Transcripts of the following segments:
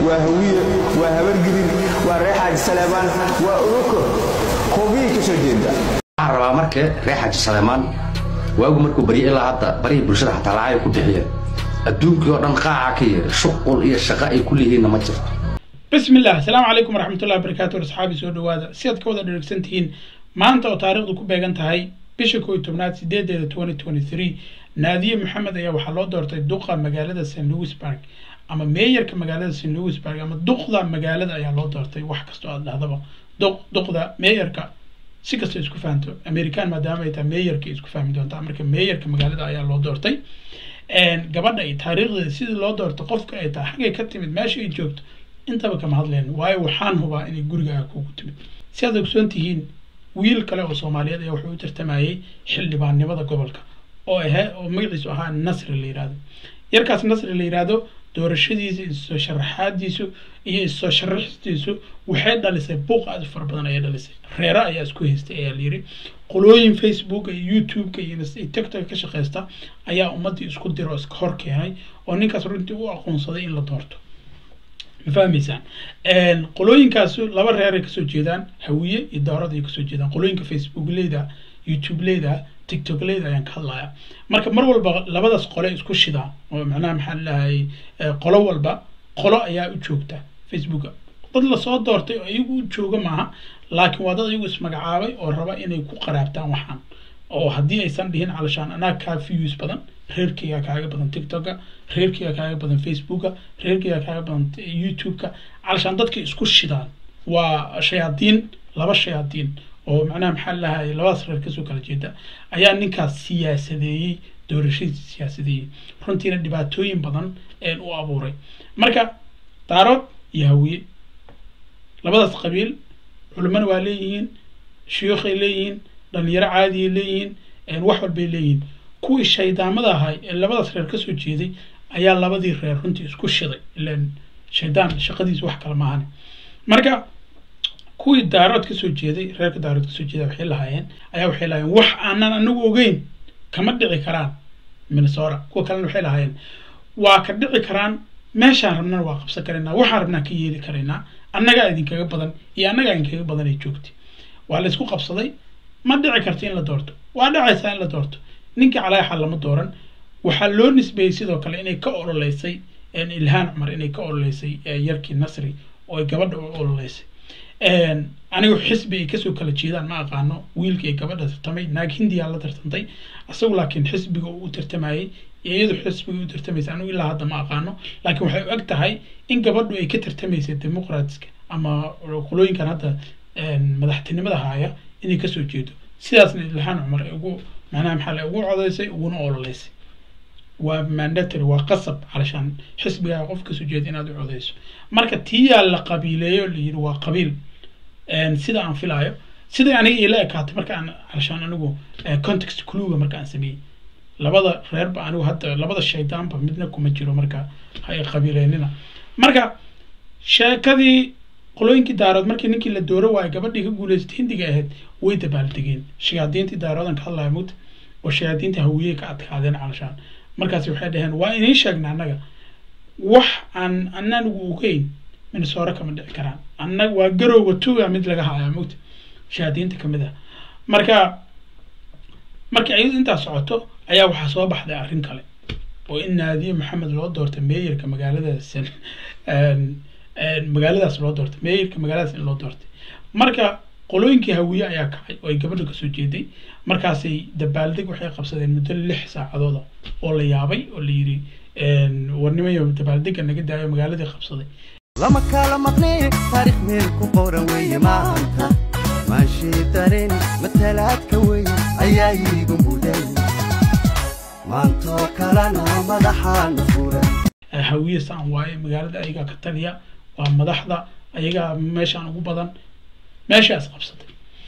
waa hawiye waa habargidin waa reer xaaji saleebaan waa uruko qoobiyay ka soo jeeda waxaan rabaa marka reer xaaji saleemaan waagu markuu barya ilaa hadda barihii bulshada xataa lacagay ku bixiyeen adduunkii oo dhan qaaca ka yeer shuqul iyo shaqo ay ku leeyihiinna ma jirto بسم الله السلام عليكم ورحمة الله وبركاته أصحابي سو دوادا سياد كودا دركسنتين maanta oo taariikhdu ku beegan tahay bisha koo iyo tobnaad sideedeeda twenty twenty three naadiye maxamed ayaa waxaa loo doortay duqa magaalada st louisburg ama meeyarka magaalada st louisburg ama duqda magaalada ayaa loo doortay wax kastoo aad dhahdaba duq duqda meeyarka si kastoo isku fahamto american maadaama ay tahay meeyarka isku fahmi doontaa marka meeyarka magaalada ayaa loo doortay gabadha iyo taariikhdeeda sidii loo doortay qofka ay tahay xaggay ka timid meesha ay joogto intaba kama hadleen waayo waxaan hubaa inay gurigaaga kugu timid si aad ogsoon tihiin wiil kale oo soomaaliyeed ayaa wuxuu u tartamayay xildhibaannimada gobolka oo ahe oo magaciisu ahaa nasri la yihahdo yarkaas nasri la yihahdo doorashadiisa issoo sharaxaadiisu iyo issoo sharaxistiisu waxay dhalisay buuq aad u fara badan ayay dhalisay reere ayaa isku haystay ayaa layidhi qolooyin facebook iyo youtube-ka iyo tiktok ka shaqeysta ayaa ummaddii isku dira oo iska hor keenay oo ninkaas runtii u aqoonsaday in la doorto ma fahmaysaan qolooyinkaas laba reer ay kasoo jeedaan hawiye iyo doorada ay kasoo jeedaan qolooyinka facebook leyda youtube leyda tiktok leyda ayaan ka hadlaya marka mar walba labadaas qole isku shidaan oo macnaha maxaa lahay qolo walba qolo ayaa u joogta facebooka dad lasoo doortay oo iyagu u jooga maaha laakiin waa dad iyagu ismagacaabay oo raba inay ku qaraabtaan waxaan oo haddii aysan dhihin calashaan anaa kaa views badan reerkayga kaaga badan tiktoka reerkayga kaaga badan facebooka reerkayga kaaga badan youtube-ka calashaan dadka isku shidaan waa shayaadiin laba shayaadiin oo macnaha maxaa lahay labadaas reer kasoo kala jeeda ayaa ninkaas siyaasadeeyey doorashadiisa siyaasadeeyey runtiina dhibaatooyin badan u abuuray marka daarood iyo hawiye labadaas qabiil culimana waa leeyihiin shuyuukhay leeyihiin dhalinyaro caadiyay leeyihiin wax walbay leeyihiin kuwii shaydaamada ahay ee labadaas reer kasoo jeeday ayaa labadii reer runtii isku shiday ilan shaydaan shaqadiisa wax kale maahan marka kuwii daarood kasoo jeeday reerka daarood kasoo jeeda waxay lahaayeen ayaa waxay lahaayeen wax aanan anagu ogeyn kama dhici karaan minnesota kuwa kalena waxay lahaayeen waa ka dhici karaan meeshaan rabnana waa qabsan karaynaa waxaan rabnaa ka yeeli karaynaa annagaa idinkaga badan iyo annagaa idinkaga badan ay joogtay waa la isku qabsaday ma dhici karto in la doorto waa dhacaysaa in la doorto ninkii calaayaxa lama dooran waxaa loo nisbeeyey sidoo kale inay ka ololeysay ilhaan cumar inay ka ololeysay yarkii nasri oo ay gabadha u ololeysay anigu xisbi ay kasoo kala jeedaan ma aqaano wiilkii ay gabadha tartamay naag hindiyaa la tartantay isagu laakiin xisbiga uu u tartamayey iyadu xisbiga u tartamaysa anigu ilaa hadda ma aqaano laakiin waxay u eg tahay in gabadhu ay ka tartamaysay demoqratiska ama qolooyinkan hadda madaxtinimada haaya inay kasoo jeedo sidaasna ilhaan cumar ay ugu macnaha maxaa la ugu codeysay uguna ololeysay waa mandatory waa qasab calashaan xisbigaa qof kasoo jeeda inaad u codeyso marka tiyaa la qabiileeyo la yidhi waa qabiil sida aan filaayo sida aniga ila ekaatay marka aan calashaan anigu context cluga marka aan sameeyey labada reerba anigu hadda labada shaydaanba midna kuma jiro marka ha ay qabiileynina marka sheekadii qolooyinkii daarood markii ninkii la dooro waayo gabadhii ka guuleysatay hindiga ahayd way dabaaldegeen shayaadiintii daaroodan ka hadlaya mugta oo shayaadiinta hawiyey ka adkaadeen calashaan markaasi waxay dhaheen waa idiin sheegna annaga wax aan ananugu ogeyn minnesota kama dhici karaan annaga waa garowga tuga mid laga haya mugta shayaadiinta kamid ah marka markii ayadu intaas socoto ayaa waxaa soo baxday arrin kale oo in naadiye maxamed loo doortay meeyarka magaaladaas magaaladaas loo doortay meeyarka magaaladaas in loo doortay marka qolooyinkii hawiye ayaa kacay oo ay gabadha kasoo jeeday markaasay dabaaldeg waxay qabsadeen muddo lix saacadooda oo la yaabay oo la yidhi warnimayo dabaaldega naga daayo magaaladii qabsaday lama kala maqnee taarikh meel ku qoran weeye maanta maashii dareen matalaadka weeye ayaa iigu mudan maantoo kalena madaxaana furan hawiye saan waaye magaalada ayagaa ka taliya waa madaxda ayagaa meeshaan ugu badan meeshaas qabsatay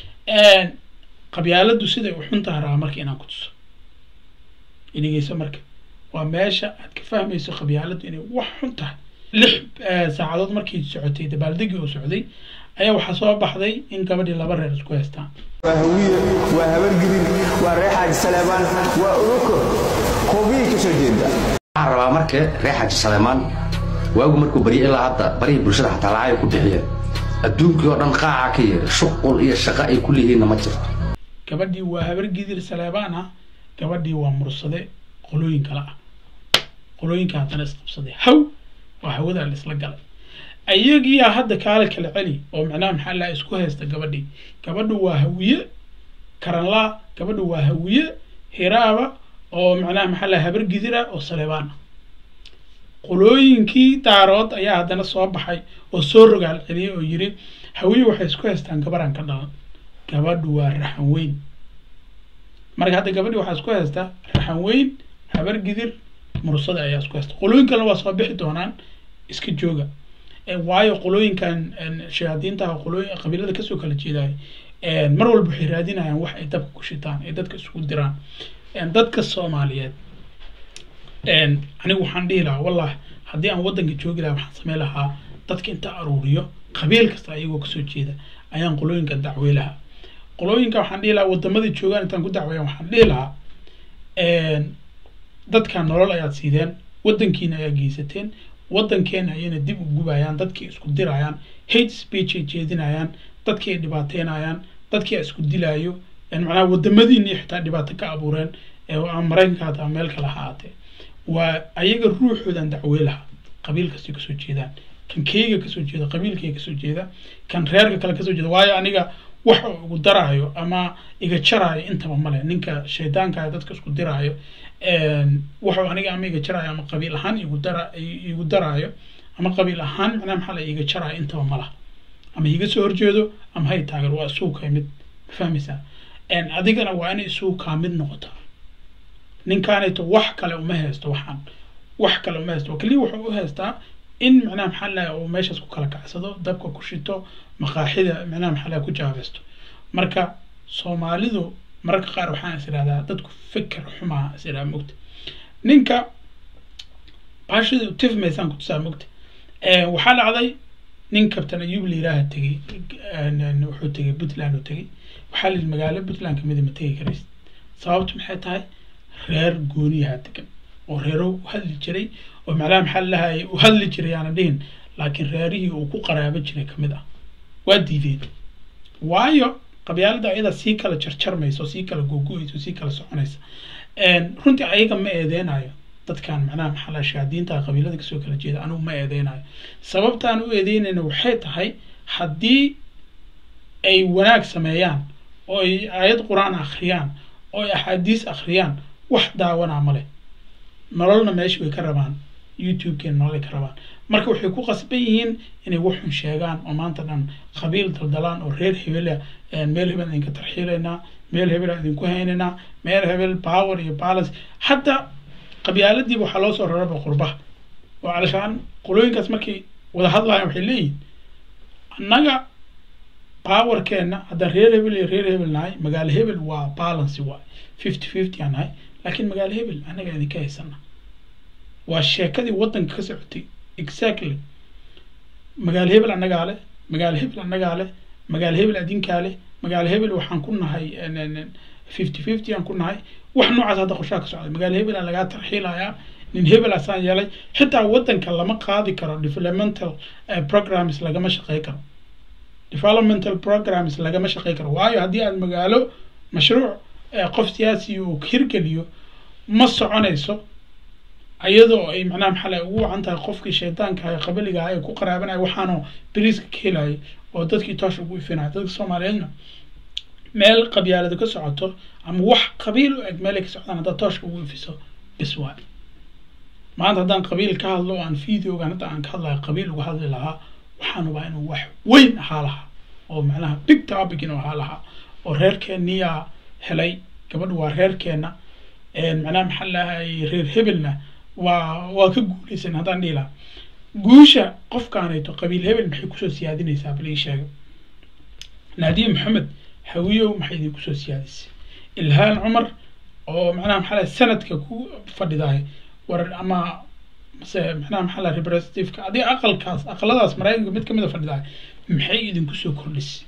qabyaaladu siday u xun tahay rabaa marka inaan ku tuso inageyso marka waa meesha aad ka fahmayso qabyaaladu inay wax xun tahay lix saacadood markii socotay dabaaldegii oo socday ayaa waxaa soo baxday in gabadhii laba reer isku haystaan waa hawiye waa habargidin waa reer xaaji saleebaan waa uruko qoobiyay ka soo jeeda waxaan rabaa marka reer xaaji saleemaan waagu markuu barya ilaa hadda barihii bulshada xataa lacagay ku bixiyeen adduunkii oo dhan qaaca ka yeera shuqul iyo shaqo ay ku leeyihiinna ma jirto gabadhii waa habar gidir saleebaan ah gabadhii waa mursade qolooyin kale ah qolooyinka haddana isqabsaday haw waa hawadaa la isla galay ayagiyaa hadda kaala kala celi oo macnaha maxaa laha isku haysta gabadhii gabadhu waa hawiye karanlaa gabadhu waa hawiye hiraaba oo macnaha maxaa laha habar gidira oo saleebaan ah qolooyinkii daarood ayaa haddana soo baxay oo soo rogaal celiyay oo yiri hawiye waxay isku haystaan gabaraan ka dhalan gabadhu waa raxan weyn marka hadda gabadhi waxaa isku haystaa raxan weyn habar gidir mursada ayaa isku haysta qolooyin kalena waa soo bixi doonaan iska jooga waayo qolooyinkan shayaadiintaha qolooyin qabiilada kasoo kala jeedaay mar walba waxay raadinayaan wax ay dabka ku shitaan ay dadka isugu diraan dadka soomaaliyeed anigu waxaan dhihi lahaa wallah haddii aan waddanka joogi lahaa waxaan samey lahaa dadka inta aruuriyo qabiil kasta ayagoo kasoo jeeda ayaan qolooyinka dacwey lahaa qolooyinka waxaan dhihi lahaa waddamadii joogaan intaan ku dacweeyan waxaan dhihi lahaa dadkan nolol ayaad siideen waddankiina ayaa geysateen waddankeena ayayna dib u gubayaan dadkii isku dirayaan hate speech ay jeedinayaan dadkii ay dhibaateynayaan dadkii ay isku dilaayo macnaha wadamadiinii xitaa dhibaato ka abuureen ama maraykanka hata meel kale ha ahaatee waa ayaga ruuxoodan dacwey lahaa qabiil kastay kasoo jeedaan kan keyga kasoo jeeda qabiilkayga kasoo jeeda kan reerka kale kasoo jeeda waayo aniga wax igu daraayo ama iga jaraayo intaba male ninka shaydaanka dadka isku diraayo wuxuu aniga ama iga jaraayo ama qabiil ahaan igu dara igu daraayo ama qabiil ahaan macnaha maxaa la iga jaraayo intaba malaha ama iga soo horjeedo ama hay taageer waa isugu ka mid ma fahmaysaa adigana waa inay isugu kaa mid noqotaa ninkaanayto wax kale uma haysto waxaan wax kale uma haysto keliya wuxuu u haystaa in macnaha maxaa laha uu meeshaas ku kala kacsado dabka ku shito maqaaxida macnaha maxaa laha ku jaabaysto marka soomaalidu mararka qaar waxaan is idhahdaa dadku fikir xumaa is idhaha mogta ninka baashida tifmaysaan ku tusaa mogta waxaa dhacday nin kabtan ayuub la yidhaaha tegey wuxuu tegey puntland uu tegey waxaa la yidhi magaalo puntland kamida ma tegi karaysid sababtu maxay tahay reer gooniyaha degan oo reero u hadli jiray oo macnaha maxaa lalahay u hadli jiray aana dhihin laakiin reerihii uu ku qaraabo jiray kamid ah waa diideen waayo qabyaalada ayada sii kala jarjarmaysa oo sii kala googo-aysa oo sii kala soconaysa runtii ayaga ma eedeynayo dadkan macnaha maxaa laha shaadiinta qabiilada kasoo kala jeeda anigu ma eedeynayo sababtaan u eedeynayna waxay tahay haddii ay wanaag sameeyaan oo ay aayad qur-aan akhriyaan oo ay axaadiis akhriyaan wax daawanaa ma leh nololna meesha way ka rabaan youtube-keena nololay ka rabaan marka waxay ku qasban yihiin inay waxun sheegaan oo maanta dhan qabiil daldalaan oo reer hebela meel hebel idinka tarxiilaynaa meel hebela idinku haynaynaa meel hebel power iyo balance hadda qabyaaladiiba waxaa loo soo raraba qurbaha oo calashaan qolooyinkaas markay wada hadlayan waxay leeyihin annaga powerkeena haddaan reer hebel iyo reer hebel nahay magaalo hebel waa balance waay fifty fifty aan nahay laakiin magaalo hebel annaga idinka haysana waa sheekadii waddanka ka socotay exactly magaalo hebel annagaa leh magaalo hebel annagaa leh magaalo hebel adinkaa leh magaalo hebel waxaan ku nahay fifty fifty aan ku nahay wax noocaas hadda qorshaha ka socday magaalo hebel aan lagaa tarxiilayaa nin hebel asaan yeelay xitaa waddanka lama qaadi karo developmental programs lagama shaqey karo developmental programs lagama shaqey karo waayo haddii aad magaalo mashruuc qof siyaasi uu hirgeliyo ma soconayso iyadoo ay macnaha maxaa la ugu wacan tahay qofkii shaydaanka ah qabiliga ah ee ku qaraabanaya waxaanoo beriiska ka helayay oo dadkii toosha ugu ifinaya dadka soomaaliyeedna meel qabyaalada ka socoto ama wax qabiil u eg meelay ka socdaan haddaad tooshka ugu ifiso bis waay maanta haddaan qabiil ka hadlo oo aan videogan hadda aan ka hadlayo qabiil uga hadli lahaa waxaan ubaa inuu wax weyn ahaa lahaa oo macnaha big topic inuu ahaa lahaa oo reerkeeniyaa helay gabadhu waa reerkeena macnaha maxaa lahay reer hebelna waa waa ka guuleysan haddaan dhihi lahaa guusha qofkaanayto qabiil hebel maxay kusoo siyaadinaysaa bal ii sheega naadiye maxamed hawiyow maxay idin kusoo siyaadisay ilhaan cumar oo macnaha maxaa lahay sanadka ku fadhidahay war ama mase macnaha maxaa lahay representativeka adiga aqalkaas aqaladaas maraykanka mid kamid a fadhidahay maxay idinku soo kordhisay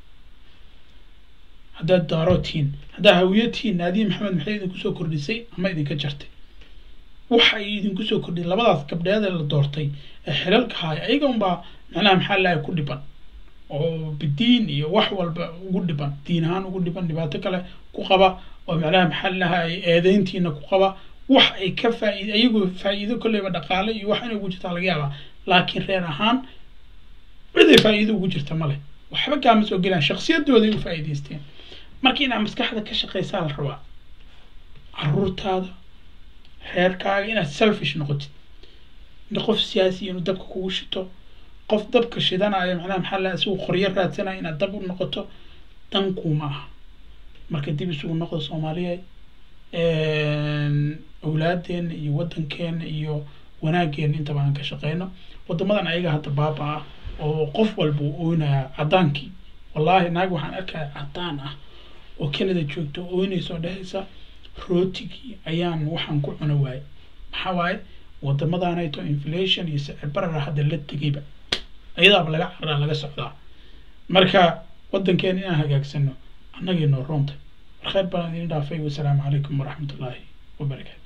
haddaad daaro tihiin haddaa hawiyo tihiin naadiye maxamed maxay idinku soo kordhisay ama idinka jartay waxa ay idinku soo kordhiyay labadaas gabdheed ee la doortay ee xilalka haya ayaga unbaa macnaha maxaa lahay ku dhiban oo bidiin iyo wax walba ugu dhiban diin ahaan ugu dhiban dhibaato kale ku qaba oo macnaha maxaa lahay eedeyntiina ku qaba wax ay ka faaid ayagu faa'iido kolleyba dhaqaale iyo wax inay ugu jirtaa laga yaabaa laakiin reer ahaan ciday faa'iido ugu jirta male waxba kaama soo gelaan shaksiyadooday u faa'iidaysteen marka inaad maskaxda ka shaqaysaa la rabaa caruurtaada reerkaaga inaad selfish noqotid qof siyaasi inuu dabka kugu shito qof dabka shidanayo macnaha maxaa laha isagu qoryo raadsanayo inaad dab u noqoto dan kuuma aha marka dib isugu noqdo soomaaliya awlaadeena iyo wadankeena iyo wanaageena intaba aan ka shaqeyno wadamadan ayaga hadda baaba ah oo qof walba uu ooynaya cadaankii wallahi naag waxaan arkaya cadaan ah oo canada joogta oo ooynaysa oo dhehaysa rootigii ayaan waxaan ku cuna waayey maxaa waaye wadamadanayto inflation iyo sicir barara hadda la tegayba ayadaaba laga caraa laga socdaa marka wadankeena inaan hagaagsano annagii noo roonta war khayr baan idin dhaafay wasalaamu calaykum waraxmatullaahi wabarakaatu